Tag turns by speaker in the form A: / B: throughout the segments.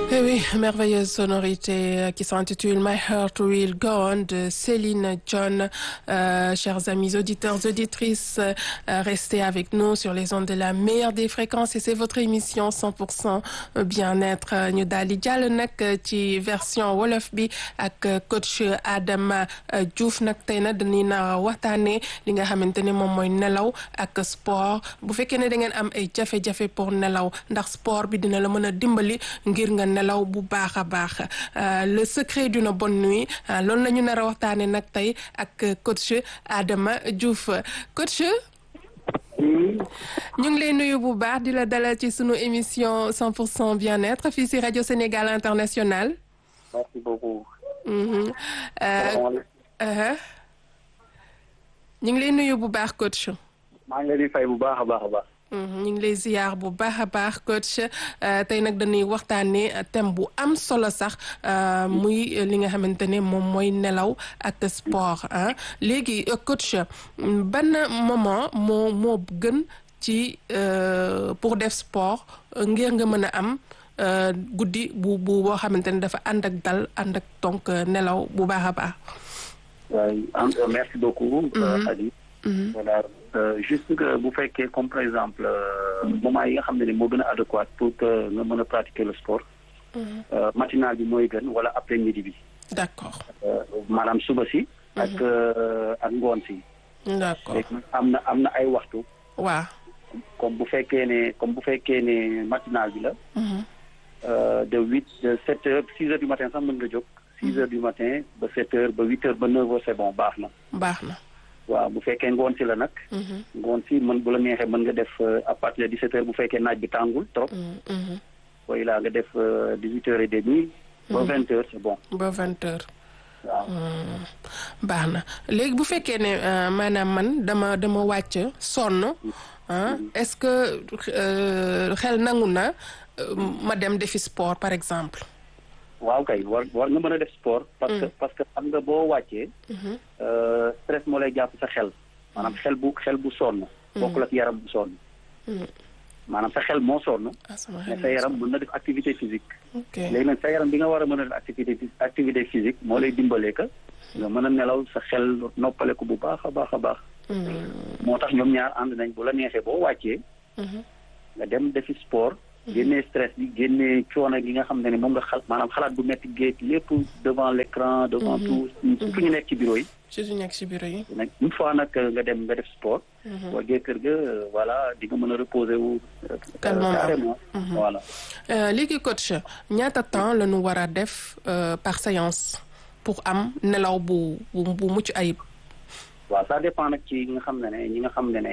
A: Eh oui, merveilleuse sonorité qui s'intitule My Heart Will Go On de Céline John. Euh, chers amis auditeurs, auditrices, euh, restez avec nous sur les ondes de la meilleure des fréquences et c'est votre émission 100% bien-être. ñu daal di jàll nag ci version wolof bi ak coach Adama Diouf nag tey nag dañuy na waxtaanee li nga xamante ne moom mooy nelaw ak sport bu fekkee ne da ngeen am ay jafe-jafe pour nelaw ndax sport bi dina la mën a dimbali ngir nga nelaw bu baax a baax le secret d'une bonne nuit loolu la ñu nar a waxtaanee nag tey ak coach Adama Diouf coach. ñu ngi lay nuyu bu baax di la dalal ci sunu émission 100% bien-être fii si rajo Sénégal International.
B: merci beaucoup.
A: ñu ngi lay nuyu bu baax coach.
B: maa ngi leen di fay bu baax a baax a baax.
A: ñu ngi lay ziyaar bu baax a baax coach tey nag dañuy waxtaanee thème bu am solo sax muy li nga xamante ne moom mooy nelaw ak sport ah léegi coach ban moment moo moo gën ci pour def sport ngir nga mën a am guddi bu bu boo xamante ne dafa ànd ak dal ànd ak donc nelaw bu baax a baax.
B: waaw merci beaucoup. Khady. voilà juste que bu fekkee comme par exemple moment yi nga xam ne ni moo gën a adéquat pour que nga mën a pratiquer le sport. matinal bi mooy gën wala après midi bi.
A: d'accord.
B: maanaam suba si. ak ak ngoon si.
A: d'accord
B: am na am na ay waxtu.
A: waaw.
B: comme bu fekkee ne comme bu fekkee ne matinal bi la. de huit de sept heures six heures du matin sax mën nga jóg. six heures du matin ba sept heures ba huit heures ba neuf heures c'est bon baax na.
A: baax na.
B: waaw bu fekkee ngoon si la nag. ngoon si mën bu la neexee mën nga def à partir de 17 heures bu fekkee naaj bi tàngul trop. booy laa nga def 18 heures et demie. ba 20 heures c'est bon.
A: ba 20 heures.
B: waaw.
A: baax na léegi bu fekkee ne maanaam man dama dama wàcc sonn ah est-ce que xel nangu na ma dem defi sport par exemple.
B: waaw kay war war nga mën a def sport. parce que parce que xam nga boo wàccee. stress moo lay jàpp sa xel. maanaam xel bu xel bu sonn. bokkul ak yaram bu sonn. maanaam sa xel moo sonn. mais sa yaram mën na def activité physique.
A: ok
B: léegi nag sa yaram bi nga war a mën a def activité activité physique moo lay dimbalee que nga mën a nelaw sa xel noppale ko bu baax a baax a baax. moo tax ñoom ñaar ànd nañ bu la neexee boo wàccee. nga dem defi sport. génnee stress bi génnee coono gi nga xam ne moom nga xal maanaam xalaat bu metti géej lépp devant l'écran devant tout surtout ñu nekk ci bureau yi
A: surtout ñu nekk ci bureau yi
B: nag une fois nag nga dem nga def sport boo gee kër ga voilà di nga mën a reposer wu carrément voilà
A: léegi coach ñaata temps la ñu war a def par séance pour am nelaw bu bu bu mucc ayib
B: waaw ça dépend nag ci ñi nga xam ne ne ñi nga xam ne ne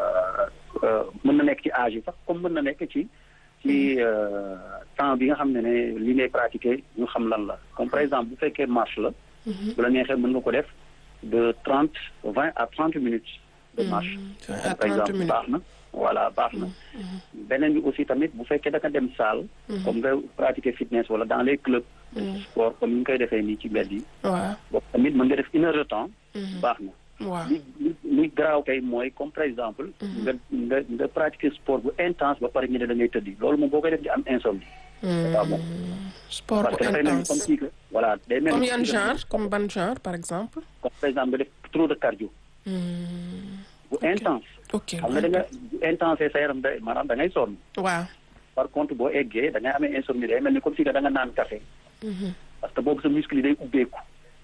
B: mën na nekk ci âge yi sax comme mën na nekk ci ci temps bi nga xam ne ne li ngay pratiquer ñu xam lan la comme par exemple bu fekkee marche la bu la neexee mën nga ko def de trente vingt à trente minutes de marche par exemple baax na voilà baax na beneen bi aussi tamit bu fekkee da nga dem salle comme nga pratiquer fitness wala dans les clubs sport comme ni ñu koy defee nii ci mbedd yi
A: waaw
B: boobu tamit mën nga def une heure de temps baax na
A: waaw
B: li li li garaaw kay mooy comme par exemple nga nga nga pratiquer sport bu intense ba pare ñu ne da ngay tëddi loolu moom boo koy def di am insomnie waaw bon
A: sport
B: parce
A: bu
B: que dafay mel ni comme
A: intense
B: si que voilà day mel
A: comme
B: ni
A: yan genre comme ban genre par exemple
B: comme par exemple nga def trop de cardio bu intense
A: ok
B: xam nga da nga bu intense sa yaram da maanaam da ngay sonn
A: waaw
B: par contre boo eggee da ngay amee insomnie day mel ni comme si que da nga naan café parce que boobu sa muscle yi day ubbeeku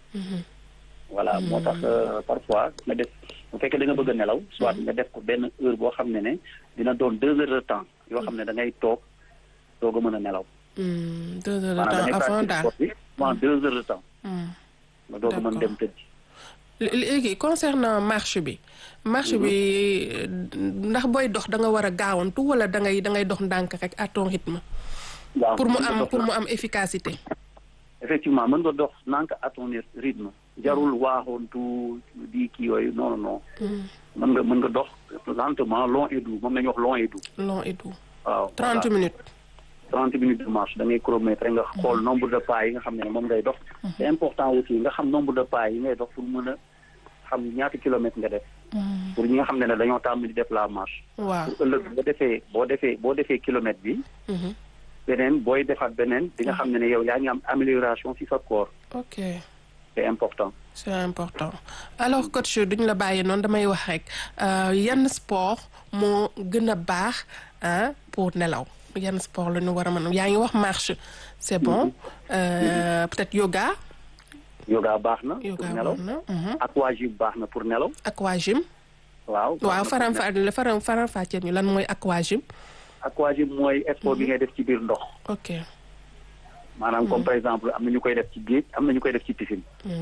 B: voilà moo tax parfois nga def bu fekkee da nga bëgg a nelaw soit nga def ko benn heure boo xam ne ne dina doon deux heures de temps yoo xam ne da ngay toog doog a mën a nelaw
A: deux heures de
B: maanaam da
A: temps
B: ngay
A: avant
B: pratiquer
A: daal
B: sport bi pendant deux heures de temps nga doog a mën dem tëdd
A: léegi concernant marche bi marche bi ndax booy dox da nga war a gaawantu wala da ngay da ngay dox ndànk rek à ton rythme
B: waaw
A: pour mu
B: mën nga
A: am
B: dox
A: pour
B: na.
A: mu am efficacité
B: effectivement mën nga dox nank à ton rythme jarul waaxoontu di kii yooyu non non non mën nga mën nga dox lentement long et doux moom la ñuy wax long et doux
A: long et doux
B: waaw
A: trente
B: voilà.
A: minutes
B: trente minutes de marche da ngay chronomètre nga xool nombre de pas yi nga xam ne moom ngay dox c'est important aussi nga xam nombre de pas yi ngay dox pour mën a xam ñaata kilomètres nga def pour ñi nga xam ne ne dañoo tàmm di def la marche
A: waaw
B: pour ëllëg boo defee boo defee boo defee kilomètre bi beneen booy defaat beneen di nga xam ne ne yow yaa ngi am amélioration ci sa corps
A: ok
B: c'est important
A: c'est important alors coach duñ la bàyyi noonu damay wax rek yan sport moo gën a baax ah pour nelaw yan sport la ñu war a mën yaa ngi wax marche c'est bon euh, peut-être yoga.
B: yoga baax na.
A: yoga
B: pour nelaw aquagym baax na pour nelaw.
A: aquagym.
B: waaw
A: waaw faram fa faram faram fàcceel ñu lan mooy aquagym.
B: aquagym mooy sport bi ngay def ci biir ndox.
A: ok.
B: maanaam comme par exemple am na ñu koy def ci géej am na ñu koy def ci piscine.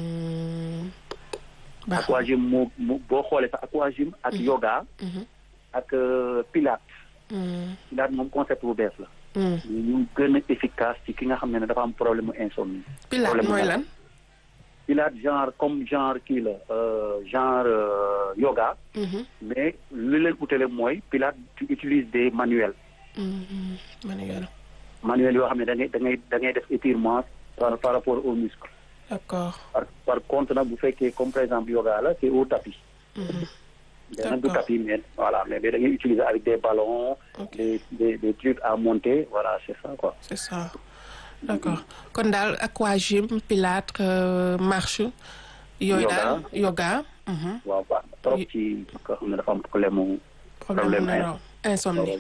A: baax
B: aquagym moo moo boo xoolee sax aquagym ak yoga. ak pilates. pilates moom concept bu bees la. ñu gën a efficace ci ki nga xam ne dafa am problème mu insomnie.
A: pilates mooy lan.
B: pilates genre comme genre kii la genre yoga. mais li leen utale mooy pilates tu utilises des manuels.
A: manuel.
B: manuels yoo xam ne da ngay da ngay da ngay def étirement par par rapport aux muscles.
A: d'accord.
B: par par contre nag bu fekkee comme par exemple yoga la c'est au tapis. mais nag du tapis mais voilà mais da ngay utiliser avec des ballons. des des des trucs à monter voilà c'est ça quoi.
A: c'est ça d'accord kon daal aquagym pilates marche. yooyu daal yoga.
B: waaw baax na trop ci ko xam ne dafa am problème mu.
A: problème mu insomnie.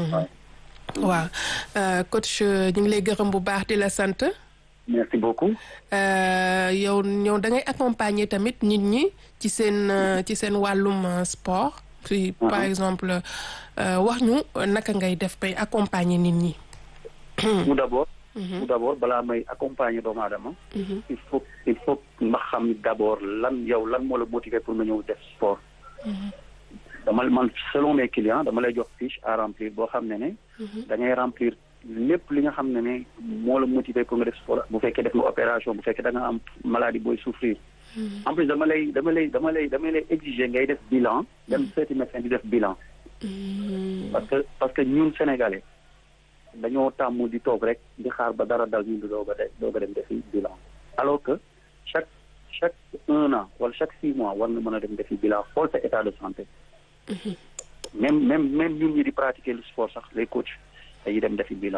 A: waaw coach ñu ngi lay gërëm bu baax di la sant.
B: merci beaucoup.
A: yow ñëw da ngay accompagner tamit nit ñi ci seen ci seen wàllum sport. si par exemple wax ñu naka ngay def bay accompagner nit ñi.
B: tout d'abord. tout d'abord balaa may accompagner doomu aadama. il faut il faut nga xam d'abord lan yow lan moo la motiver pour nga ñëw def sport. dama man selon mes clients dama lay jox fiche à remplir boo xam ne ne. da ngay remplir lépp li nga xam ne ne moo la motiver pour nga def sport bu fekkee def nga opération bu fekkee da nga am maladie booy souffrir. en plus dama lay dama lay dama lay dama lay exiger ngay def bilan. dem seeti médecin di def bilan. parce que parce que ñun sénégalais dañoo tàmm di toog rek di xaar ba dara dal ñu di doog a doog a dem defi bilan. alors que chaque chaque un an wala chaque six mois war nga mën a dem defi bilan xool sa état de santé. même même même ñun ñi di pratiquer le sport sax les coachs dañuy dem defi bilan.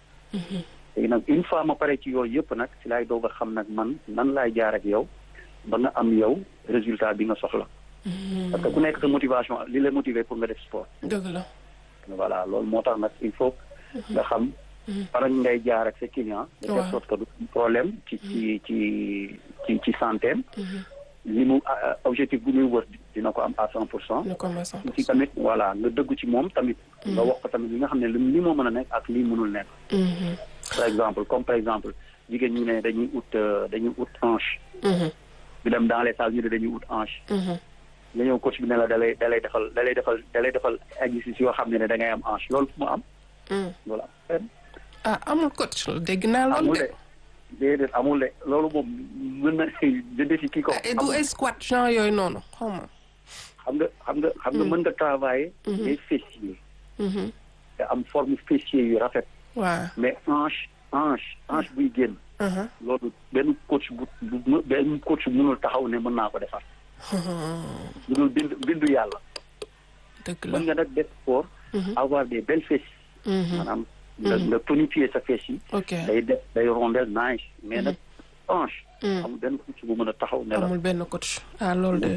B: léegi nag une fois ma pare ci yooyu yëpp nag si laay doog a xam nag man nan laay jaar ak yow ba nga am yow résultat bi nga soxla. parce que ku nekk sa motivation li la motiver pour nga def sport.
A: dëgg la.
B: voilà loolu moo tax nag il faut nga xam. par ngay jaar ak sa client. de telle sorte que du problème ci ci ci ci ci santé li mu objectif bu muy wër dina ko am à cent pour cent. ci tamit voilà nga dëggu ci moom tamit. nga wax ko tamit li nga xam ne li moo mën a nekk ak lii mënul nekk. par exemple comme par exemple jigéen ñi ne dañuy ut dañuy ut hanche. ñu dem dans les salles ñu ne dañuy ut hanche. nga ñëw coach bi ne la da lay da lay defal da lay defal da lay defal exercice yoo xam ne ne da ngay am hanche loolu fu mu am. loolu am
A: ah amul coach dégg naa loolu de.
B: déedéet amul de loolu moom mën na jënd si kii ko.
A: du ay squat genre yooyu noonu xaw ma.
B: xam nga xam nga xam nga mën nga travailler. les fessiers. te am forme fessier yu rafet.
A: waaw
B: mais hanche hanche hanche buy génn. loolu benn coach bu bu benn coach mënul taxaw ne mën naa ko defar. mënul bind bindu yàlla.
A: dëgg la
B: mën nga nag def sport. avoir des belles fesses. maanaam nga nga tonifier sa fesse yi.
A: ok
B: day def day rondel nice mais nag hanche. amul benn coach bu mën a taxaw ne la.
A: amul benn coach ah loolu de.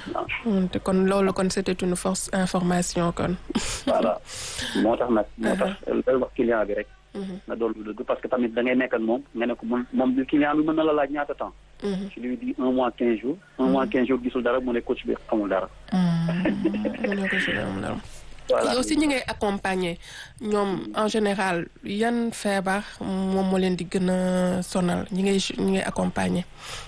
A: te kon loolu kon c'était une force information kon.
B: voilà moo tax nag. moo tax looy wax client bi rek. nga doon lu dëgg parce que tamit da ngay nekk ak moom nga ne ko moom moom client bi mën na la laaj ñaata temps. je lui dis un mois quinze jours. un mois quinze jours gisul dara mu ne coach bi xamul dara.
A: mu ne coach bi xamul dara.
B: voilà
A: yow si ñi ngay accompagner ñoom en général yan feebar moom moo leen di gën a sonal ñi ngay ñi ngay accompagner.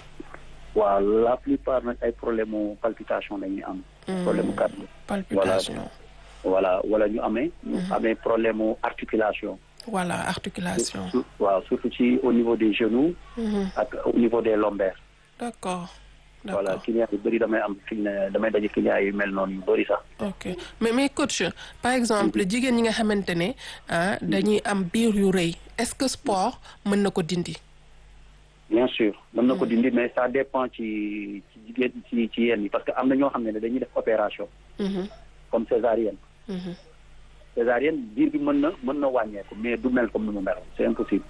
B: waaw la plupart nag ay problème mu palpitation lañuy am. problème mu cardio.
A: palpitation.
B: voilà wala ñu amee. ñu amee problème mu articulation.
A: voilà articulation.
B: waaw surtout ci au niveau des genoux. ak au niveau des lombaires.
A: d'accord.
B: voilà client yu bëri damay am fi ne damay daje client yu mel noonu yu bëri sax.
A: ok mais mais coach par exemple jigéen ñi nga xamante ne ah dañuy am biir yu rëy est-ce que sport mën na ko dindi.
B: bien sûr mën na ko dindi mais ça dépend ci ci jigéen ci ci yenn yi parce que am na ñoo xam ne dañuy def opération. comme césarienne. césarienne biir bi mën na mën na wàññeeku mais du mel comme ni mu meloon c'est impossible.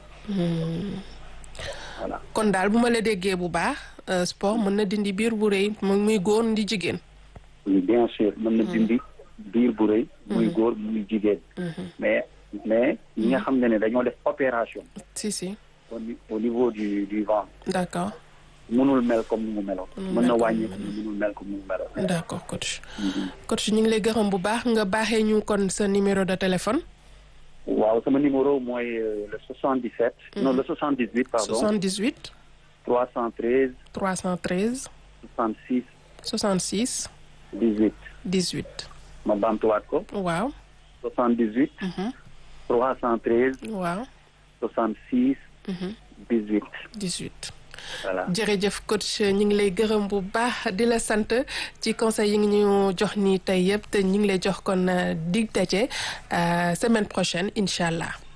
B: voilà
A: kon daal bu ma la déggee bu baax sport mën na dindi biir bu rëy muy góor di jigéen.
B: oui bien sûr mën na dindi biir bu rëy. muy góor muy jigéen. mais mais ñi nga xam ne ne dañoo def opération.
A: si si.
B: au niveau du du ventre.
A: d'accord.
B: mënul mel comme ni mu meloon. mën na wàññeeku mënul mel comme ni mu meloon.
A: d'accord coach. coach ñu ngi lay gërëm bu baax nga baaxee ñu kon sa numéro de téléphone.
B: waaw sama numéro mooy le 77. non le 78 pardon.
A: 78.
B: 313.
A: 313.
B: 66.
A: 66.
B: 18.
A: 18.
B: ma bamtuwaat ko.
A: waaw.
B: 78. 313.
A: waaw.
B: 66. 18.
A: 18.
B: voilà
A: jërëjëf coach ñu ngi lay gërëm bu baax di la sant ci conseil yi ngi ñu jox nii tey yëpp te ñu ngi lay jox kon dig daje semaine prochaine incha allah.